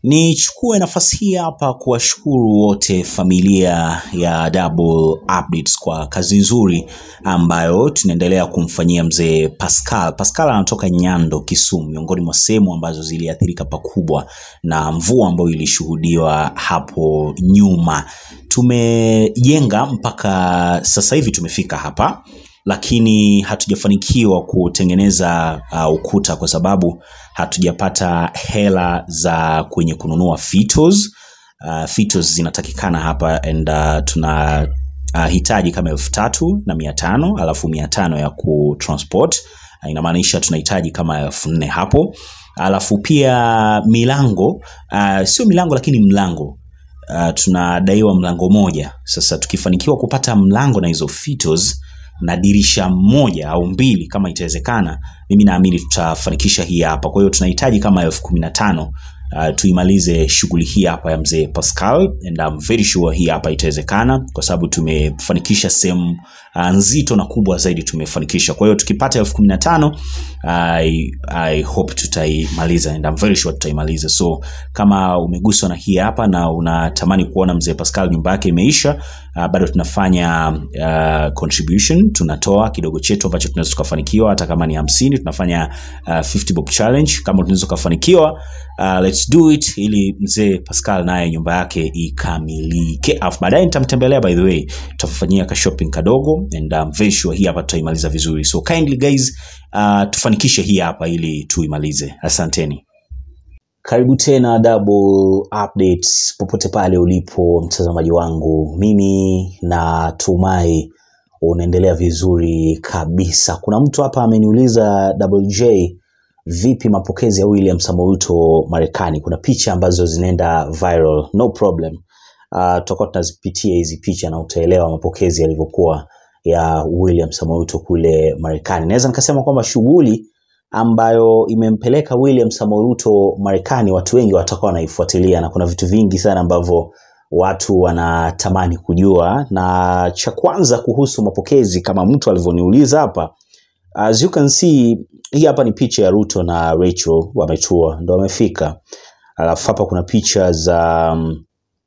Nichukue nafasi hii hapa kuwashukuru wote familia ya Double Updates kwa kazi nzuri ambayo tunaendelea kumfanyia mzee Pascal. Pascal anatoka Nyando, Kisumu, miongoni mwa sehemu ambazo ziliathirika pakubwa na mvua ambayo ilishuhudiwa hapo nyuma. Tumejenga mpaka sasa hivi tumefika hapa lakini hatujafanikiwa kutengeneza uh, ukuta kwa sababu hatujapata hela za kwenye kununua fitos. Uh, fitos zinatakikana hapa and uh, tuna uh, hitaji kama elfu tatu na mia tano alafu mia tano ya kutransport uh, inamaanisha tunahitaji kama elfu nne hapo alafu pia milango uh, sio milango lakini mlango uh, tunadaiwa mlango moja sasa tukifanikiwa kupata mlango na hizo fitos na dirisha moja au mbili kama itawezekana mimi naamini tutafanikisha hii hapa kwa hiyo tunahitaji kama elfu kumi na tano uh, tuimalize shughuli hii hapa ya mzee Pascal and I'm very sure hii hapa itawezekana kwa sababu tumefanikisha sehemu uh, nzito na kubwa zaidi tumefanikisha kwa hiyo tukipata elfu kumi na tano I, I hope tutaimaliza and I'm very sure tutaimaliza so kama umeguswa na hii hapa na unatamani kuona mzee Pascal nyumba yake imeisha uh, bado tunafanya uh, contribution tunatoa kidogo chetu ambacho tunaweza tukafanikiwa hata kama ni hamsini tunafanya uh, 50 bob challenge kama tunaweza tukafanikiwa uh, let's do it ili mzee Pascal naye nyumba yake ikamilike alafu baadaye nitamtembelea by the way tutafanyia ka shopping kadogo and I'm very sure hii hapa tutaimaliza vizuri so kindly guys uh, tufanikishe hii hapa ili tuimalize asanteni karibu tena Double Updates popote pale ulipo mtazamaji wangu, mimi natumai unaendelea vizuri kabisa. Kuna mtu hapa ameniuliza Double J, vipi mapokezi ya William Samoei Ruto Marekani? Kuna picha ambazo zinaenda viral. No problem, uh, tutakuwa tunazipitia hizi picha na utaelewa mapokezi yalivyokuwa ya William Samoei Ruto kule Marekani. Naweza nikasema kwamba shughuli ambayo imempeleka William Samoei Ruto Marekani, watu wengi watakuwa wanaifuatilia na kuna vitu vingi sana ambavyo watu wanatamani kujua, na cha kwanza kuhusu mapokezi, kama mtu alivyoniuliza hapa, as you can see, hii hapa ni picha ya Ruto na Rachel wametua, ndo wamefika. Alafu hapa kuna picha za um,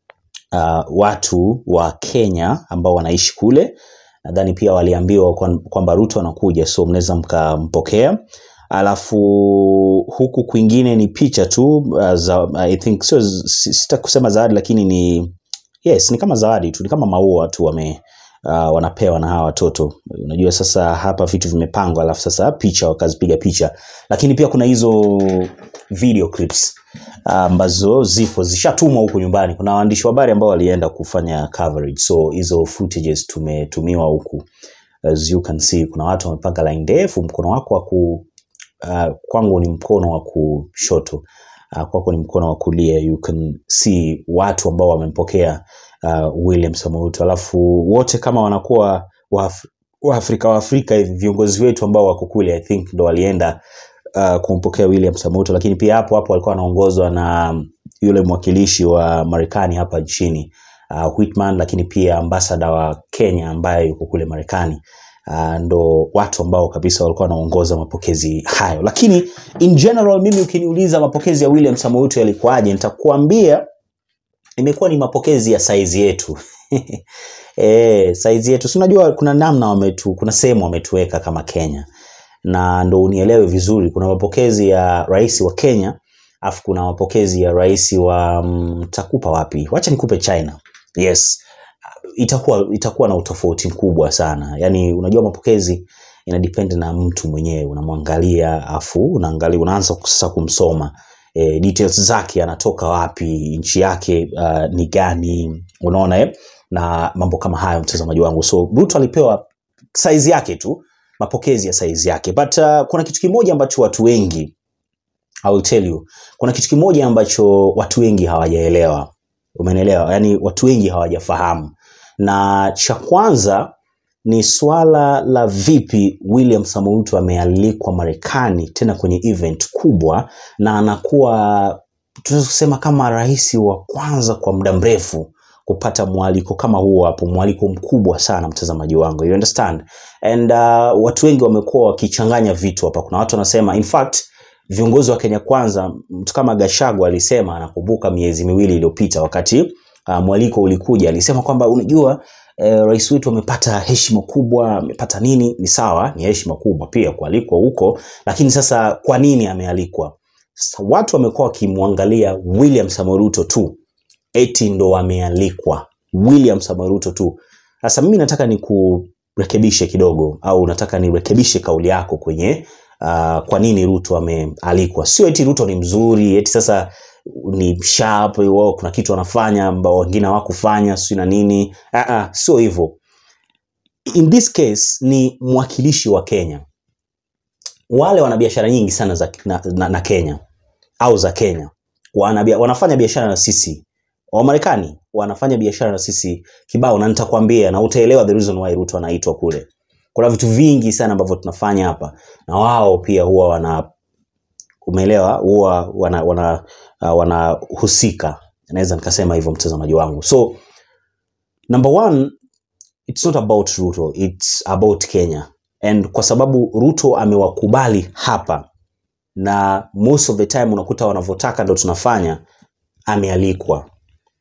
uh, watu wa Kenya ambao wanaishi kule. Nadhani pia waliambiwa kwan- kwamba Ruto anakuja, so mnaweza mkampokea alafu huku kwingine ni picha tu uh, za I think sio si- sitaki kusema zawadi lakini ni yes ni kama zawadi tu ni kama maua tu wame uh, wanapewa na hawa watoto unajua sasa hapa vitu vimepangwa alafu sasa picha wakazipiga picha lakini pia kuna hizo video clips ambazo zipo zishatumwa huku nyumbani kuna waandishi wa habari ambao walienda kufanya coverage so hizo footages tumetumiwa huku as you can see kuna watu wamepanga line ndefu mkono wako wa ku uh, kwangu ni mkono wa kushoto uh, kwako ni mkono wa kulia you can see watu ambao wamempokea uh, William Samoei Ruto alafu wote kama wanakuwa Waaf- waafrika waafrika hivi viongozi wetu ambao wako kule I think ndo walienda uh, kumpokea William Samoei Ruto lakini pia hapo hapo walikuwa wanaongozwa na yule mwakilishi wa Marekani hapa nchini uh, Whitman lakini pia ambasada wa Kenya ambaye yuko kule Marekani uh, ndo watu ambao kabisa walikuwa wanaongoza mapokezi hayo lakini in general mimi ukiniuliza mapokezi ya William Samoei Ruto yalikuwaje nitakuambia imekuwa ni mapokezi ya saizi yetu e, saizi yetu si unajua kuna namna wametu kuna sehemu wametuweka kama Kenya na ndo unielewe vizuri kuna mapokezi ya rais wa Kenya afu kuna mapokezi ya rais wa mm, takupa wapi wacha nikupe China yes itakuwa itakuwa na utofauti mkubwa sana yaani unajua mapokezi ina depend na mtu mwenyewe unamwangalia afu unaangalia unaanza sasa kumsoma e, details zake anatoka wapi nchi yake uh, ni gani unaona eh? na mambo kama hayo mtazamaji wangu so Ruto alipewa saizi yake tu mapokezi ya saizi yake but uh, kuna kitu kimoja ambacho watu wengi I will tell you kuna kitu kimoja ambacho watu wengi hawajaelewa umenelewa yaani watu wengi hawajafahamu na cha kwanza ni swala la vipi William Samoei Ruto amealikwa Marekani tena kwenye event kubwa na anakuwa tunaweza kusema kama rais wa kwanza kwa muda mrefu kupata mwaliko kama huo hapo, mwaliko mkubwa sana mtazamaji wangu, you understand? And uh, watu wengi wamekuwa wakichanganya vitu hapa. Kuna watu wanasema in fact viongozi wa Kenya Kwanza, mtu kama Gachagua alisema, anakumbuka miezi miwili iliyopita wakati uh, mwaliko ulikuja, alisema kwamba unajua eh, rais wetu amepata heshima kubwa, amepata nini. Ni sawa, ni heshima kubwa pia kualikwa huko, lakini sasa kwa nini amealikwa? Sasa watu wamekuwa wakimwangalia William Samoei Ruto tu eti ndo amealikwa William Samoei Ruto tu. Sasa mimi nataka nikurekebishe kidogo, au nataka nirekebishe kauli yako kwenye uh, kwa nini Ruto amealikwa. Sio eti Ruto ni mzuri, eti sasa ni sharp, wao kuna kitu wanafanya ambao wengine hawakufanya, sio na nini. Ah, ah, sio hivyo. In this case ni mwakilishi wa Kenya. Wale wana biashara nyingi sana za, na, na, na Kenya au za Kenya wana, bia- wanafanya biashara na sisi Wamarekani wanafanya biashara na sisi kibao, na nitakwambia na utaelewa the reason why Ruto anaitwa kule. Kuna vitu vingi sana ambavyo tunafanya hapa, na wao pia huwa wana umeelewa, huwa wana wana uh, wanahusika, naweza nikasema hivyo, mtazamaji wangu. So number one, it's not about Ruto, it's about Kenya, and kwa sababu Ruto amewakubali hapa na most of the time unakuta wanavyotaka ndo tunafanya, amealikwa.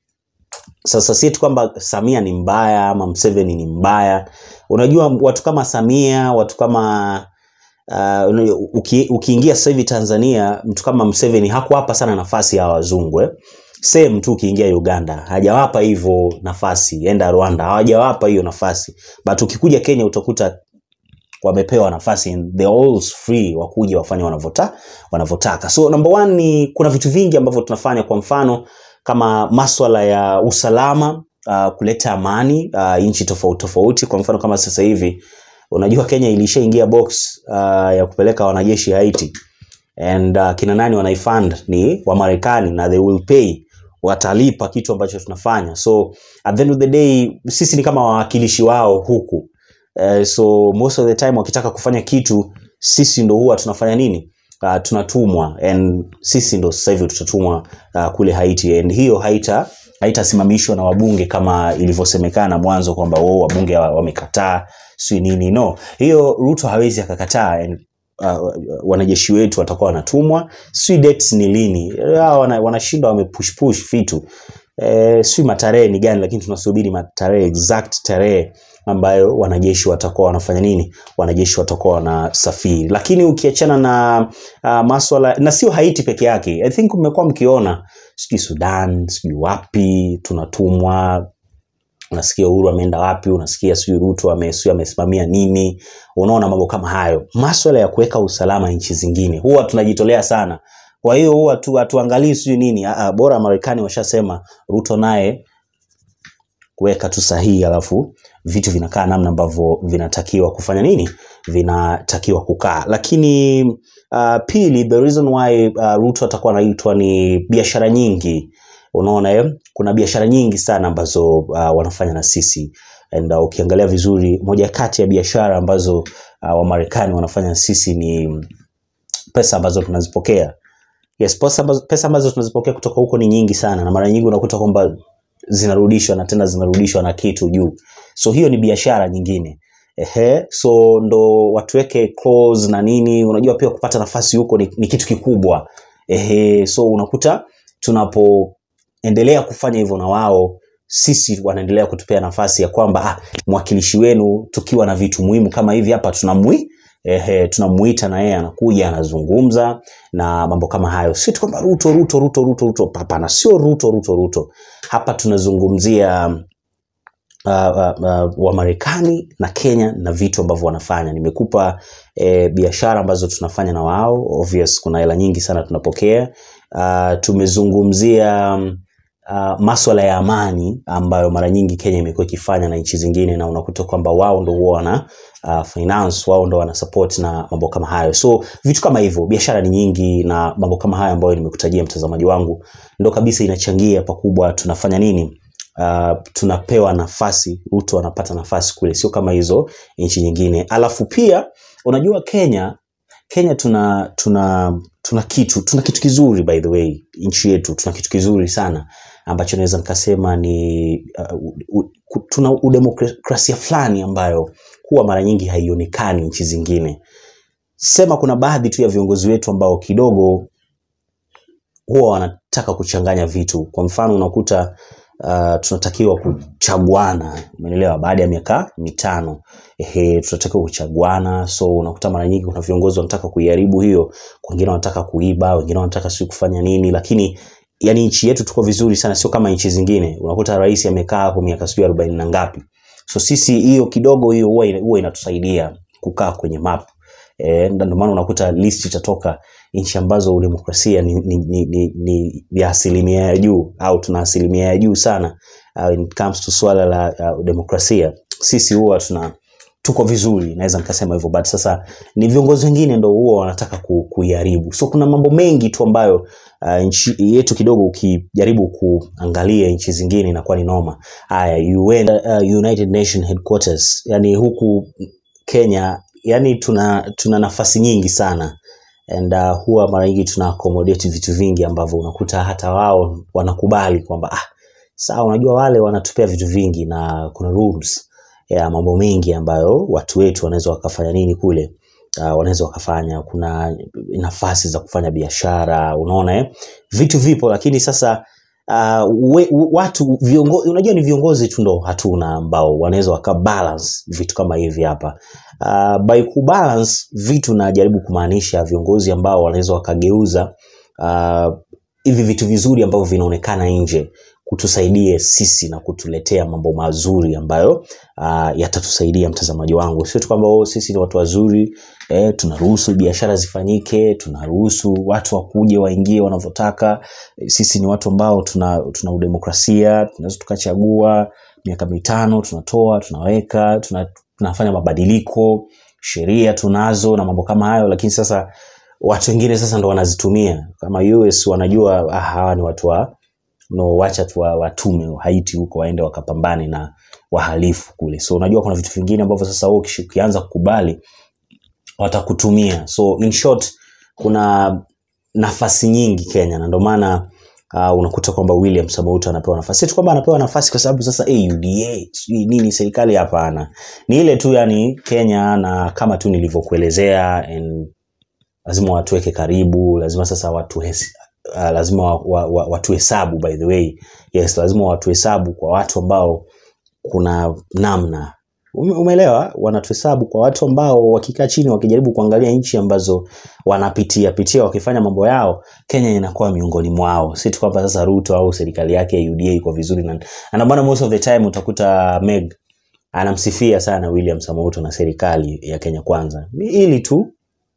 Sasa si tu kwamba Samia ni mbaya ama Mseveni ni mbaya. Unajua watu kama Samia, watu kama uh, unajua, uki, ukiingia sasa hivi Tanzania, mtu kama Mseveni hakuwapa sana nafasi ya wazungu eh. Same tu ukiingia Uganda hajawapa hivyo nafasi, enda Rwanda hawajawapa hiyo nafasi, but ukikuja Kenya utakuta wamepewa nafasi and they're all free wakuja wafanye wanavyota wanavyotaka. So number one ni kuna vitu vingi ambavyo tunafanya, kwa mfano kama maswala ya usalama uh, kuleta amani uh, nchi tofauti tofauti. Kwa mfano kama sasa hivi unajua Kenya ilishaingia box uh, ya kupeleka wanajeshi Haiti and uh, kina nani wanaifund ni Wamarekani na they will pay, watalipa kitu ambacho tunafanya. So at the end of the day sisi ni kama wawakilishi wao huku Eh, so most of the time wakitaka kufanya kitu sisi ndo huwa tunafanya nini uh, tunatumwa and sisi ndo sasa hivi tutatumwa uh, kule Haiti and hiyo haita haitasimamishwa na wabunge kama ilivyosemekana mwanzo kwamba wao wabunge wa- wamekataa si nini no hiyo Ruto hawezi akakataa and uh, wanajeshi wetu watakuwa wanatumwa si dates ni lini Hao wana- wanashinda wamepush push vitu eh, si matarehe ni gani lakini tunasubiri matarehe exact tarehe ambayo wanajeshi watakuwa wanafanya nini wanajeshi watakuwa wanasafiri lakini ukiachana na uh, maswala na sio haiti peke yake i think mmekuwa mkiona sijui sudan sijui wapi tunatumwa unasikia uhuru ameenda wapi unasikia sijui ruto ame- sijui amesimamia nini unaona mambo kama hayo maswala ya kuweka usalama nchi zingine huwa tunajitolea sana kwa hiyo huwa tu hatuangalii sijui nini Aa, bora marekani washasema ruto naye kuweka tu sahihi alafu vitu vinakaa namna ambavyo vinatakiwa kufanya nini vinatakiwa kukaa lakini uh, pili the reason why uh, ruto atakuwa anaitwa ni biashara nyingi unaona eh? kuna biashara nyingi sana ambazo uh, wanafanya na sisi and uh, ukiangalia vizuri moja kati ya biashara ambazo uh, wamarekani wanafanya na sisi ni pesa ambazo tunazipokea yes pesa ambazo, pesa ambazo tunazipokea kutoka huko ni nyingi sana na mara nyingi unakuta kwamba zinarudishwa na tena zinarudishwa na kitu juu so hiyo ni biashara nyingine Ehe, so ndo watuweke clause na nini unajua pia kupata nafasi huko ni, ni kitu kikubwa Ehe, so unakuta tunapoendelea kufanya hivyo na wao sisi wanaendelea kutupea nafasi ya kwamba ah, mwakilishi wenu tukiwa na vitu muhimu kama hivi hapa tunamwi ehe, tunamuita na yeye anakuja anazungumza na mambo kama hayo si tu kwamba ruto ruto ruto ruto ruto hapana sio ruto ruto ruto hapa tunazungumzia uh, uh, uh, wa Marekani na Kenya na vitu ambavyo wanafanya. Nimekupa eh, biashara ambazo tunafanya na wao. Obvious, kuna hela nyingi sana tunapokea. Uh, tumezungumzia um, uh, maswala ya amani ambayo mara nyingi Kenya imekuwa ikifanya na nchi zingine, na unakuta kwamba wao ndo huwa wana uh, finance, wao ndo wana support na mambo kama hayo. So vitu kama hivyo, biashara ni nyingi na mambo kama hayo ambayo nimekutajia mtazamaji wangu, ndo kabisa inachangia pakubwa tunafanya nini uh, tunapewa nafasi Ruto anapata nafasi kule, sio kama hizo nchi nyingine. Alafu pia unajua Kenya Kenya tuna tuna tuna kitu tuna kitu kizuri by the way, nchi yetu tuna kitu kizuri sana ambacho naweza nikasema ni uh, u, u, tuna udemokrasia fulani ambayo huwa mara nyingi haionekani nchi zingine. sema kuna baadhi tu ya viongozi wetu ambao kidogo huwa wanataka kuchanganya vitu. Kwa mfano unakuta uh, tunatakiwa kuchaguana, umeelewa, baada ya miaka mitano ehe, tunatakiwa kuchaguana. So unakuta mara nyingi kuna viongozi wanataka kuiharibu hiyo, wengine wanataka kuiba, wengine wanataka si kufanya nini, lakini yani nchi yetu tuko vizuri sana, sio kama nchi zingine. Unakuta rais amekaa hapo miaka sijui arobaini na ngapi. So sisi hiyo kidogo hiyo huwa huwa inatusaidia kukaa kwenye map eh, ndio maana unakuta list itatoka nchi ambazo demokrasia ni, ni, ni, ni, ni ya asilimia ya juu au tuna asilimia ya juu sana uh, when it comes to swala la uh, demokrasia. Sisi huwa tuna tuko vizuri, naweza nikasema hivyo, but sasa ni viongozi wengine ndo huwa wanataka ku, kuiharibu. So kuna mambo mengi tu ambayo uh, nchi yetu kidogo ukijaribu kuangalia nchi zingine inakuwa ni noma. Haya, UN, uh, United Nation headquarters, yani huku Kenya, yani tuna tuna nafasi nyingi sana and uh, huwa mara nyingi tuna accommodate vitu vingi ambavyo unakuta hata wao wanakubali kwamba ah, sawa, unajua wale wanatupea vitu vingi na kuna rules ya mambo mengi ambayo watu wetu wanaweza wakafanya nini kule uh, wanaweza wakafanya. Kuna nafasi za kufanya biashara, unaona eh? Vitu vipo, lakini sasa uh, we, watu viongozi, unajua ni viongozi tu ndo hatuna ambao wanaweza wakabalance vitu kama hivi hapa. Uh, by kubalance vitu najaribu kumaanisha viongozi ambao wanaweza wakageuza uh, hivi vitu vizuri ambavyo vinaonekana nje kutusaidie sisi na kutuletea mambo mazuri ambayo uh, yatatusaidia mtazamaji wangu. Sio tu kwamba oh, sisi ni watu wazuri eh, tunaruhusu biashara zifanyike, tunaruhusu watu wakuje waingie wanavyotaka. Sisi ni watu ambao tuna, tuna udemokrasia, tunaweza tukachagua miaka mitano, tunatoa tunaweka, tuna, tunafanya mabadiliko, sheria tunazo na mambo kama hayo, lakini sasa watu wengine sasa ndo wanazitumia kama US wanajua ah, hawa ni watu wa no, wacha tu wa- watume Haiti huko waende wakapambane na wahalifu kule. So unajua kuna vitu vingine ambavyo sasa wewe ukishi- ukianza kukubali watakutumia. So in short, kuna nafasi nyingi Kenya na ndio maana uh, unakuta kwamba William Samoei anapewa nafasi. Si tu kwamba anapewa nafasi kwa sababu sasa hey, UDA sijui nini serikali, hapana. Ni ile tu yani Kenya, na kama tu nilivyokuelezea and lazima watuweke karibu, lazima sasa watu uh, lazima wa, wa, wa, watuhesabu by the way. Yes, lazima watuhesabu kwa watu ambao kuna namna Ume- umeelewa, wanatuhesabu kwa watu ambao wakikaa chini wakijaribu kuangalia nchi ambazo wanapitia pitia wakifanya mambo yao, Kenya inakuwa miongoni mwao. Si tu kwamba sasa Ruto au serikali yake ya UDA iko vizuri, na na ndio maana most of the time utakuta Meg anamsifia sana William Samoei Ruto na serikali ya Kenya Kwanza, Ni ili tu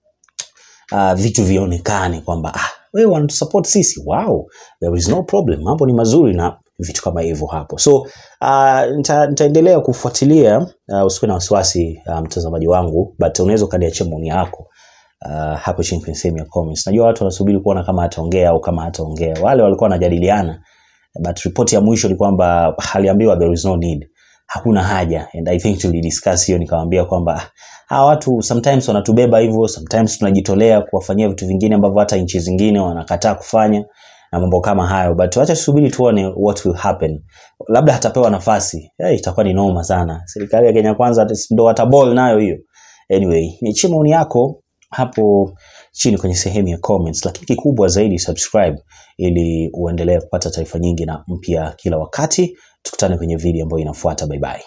uh, vitu vionekane kwamba ah, wewe wanatusupport sisi, wow, there is no problem, mambo ni mazuri na vitu kama hivyo hapo. So uh, nita, nitaendelea kufuatilia uh, usikuwe na wasiwasi uh, mtazamaji wangu, but unaweza ukaniachia maoni yako uh, hapo chini kwenye sehemu ya comments. Najua watu wanasubiri kuona kama ataongea au kama hataongea. Wale walikuwa wanajadiliana, but ripoti ya mwisho ni kwamba aliambiwa there is no need, hakuna haja, and I think tulidiscuss hiyo, nikamwambia kwamba ah, hawa watu sometimes wanatubeba hivyo, sometimes tunajitolea kuwafanyia vitu vingine ambavyo hata nchi zingine wanakataa kufanya na mambo kama hayo, but wacha tusubiri tuone what will happen. Labda atapewa nafasi hey, itakuwa ni noma sana. Serikali ya Kenya Kwanza ndo wataball nayo hiyo. Anyway, niachie maoni yako hapo chini kwenye sehemu ya comments, lakini kikubwa zaidi subscribe ili uendelee kupata taarifa nyingi na mpya kila wakati. Tukutane kwenye video ambayo inafuata. Bye bye.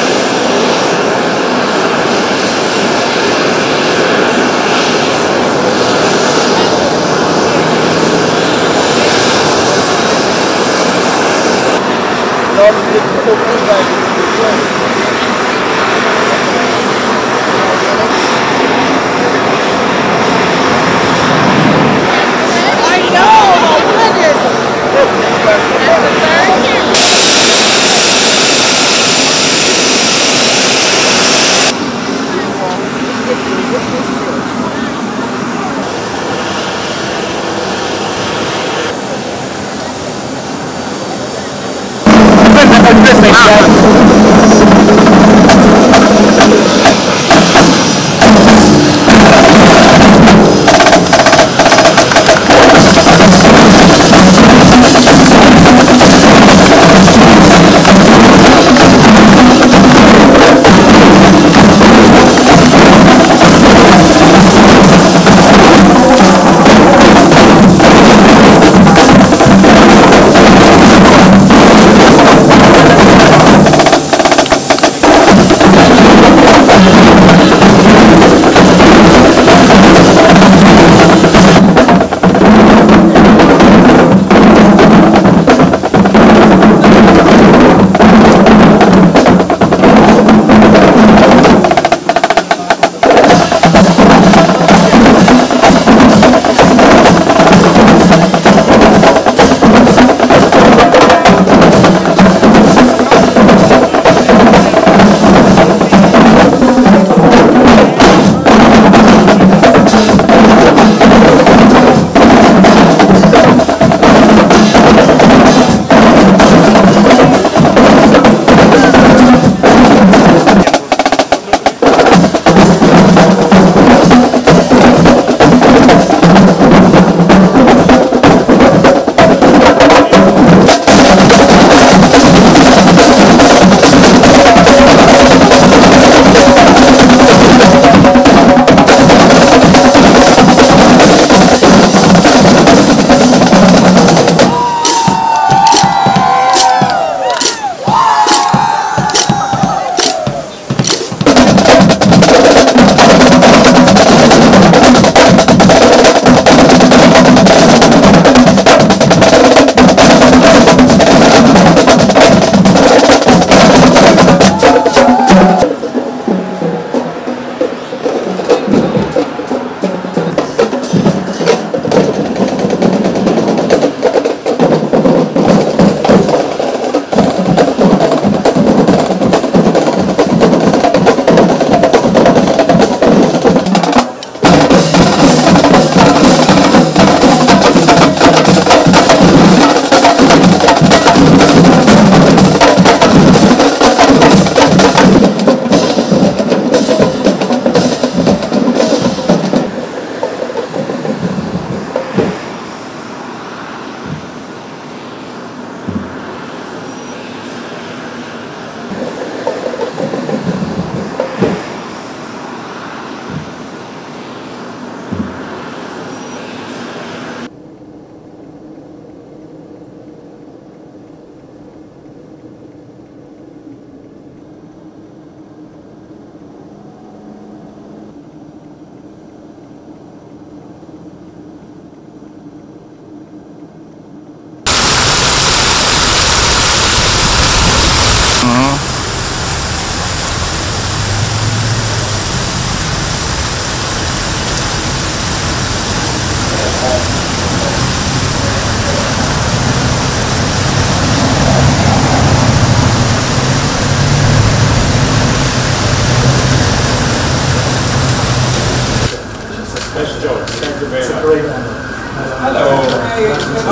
I know, my goodness.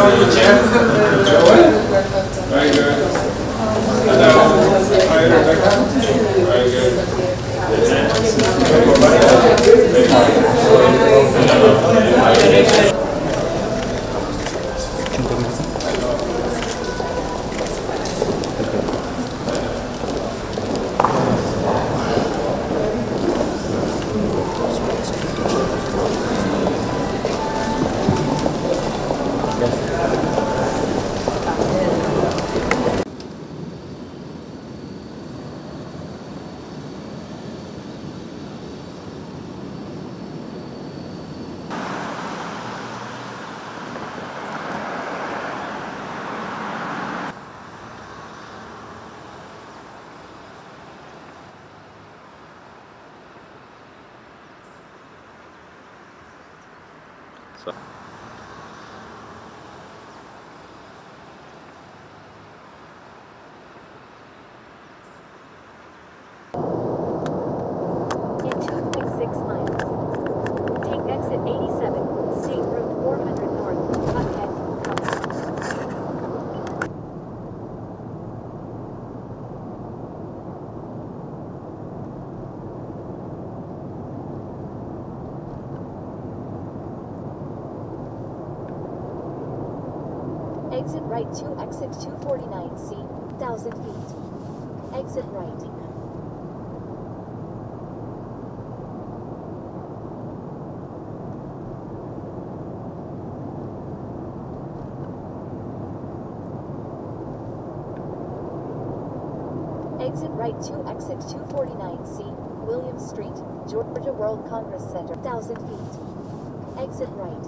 Very good. Hello. Hi, Rebecca. Very good. In 2.6 miles. Take exit 87, State Route 400 North, Buckhead, Colorado. Exit right to exit 249C, 1000 feet. Exit right. Exit right to exit 249C, William Street, Georgia World Congress Center, 1000 feet. Exit right.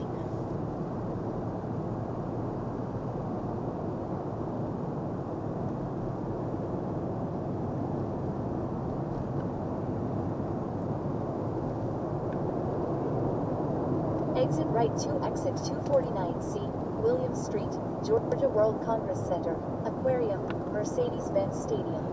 Exit right to exit 249C, William Street, Georgia World Congress Center, Aquarium, Mercedes-Benz Stadium.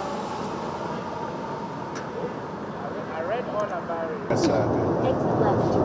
Exit left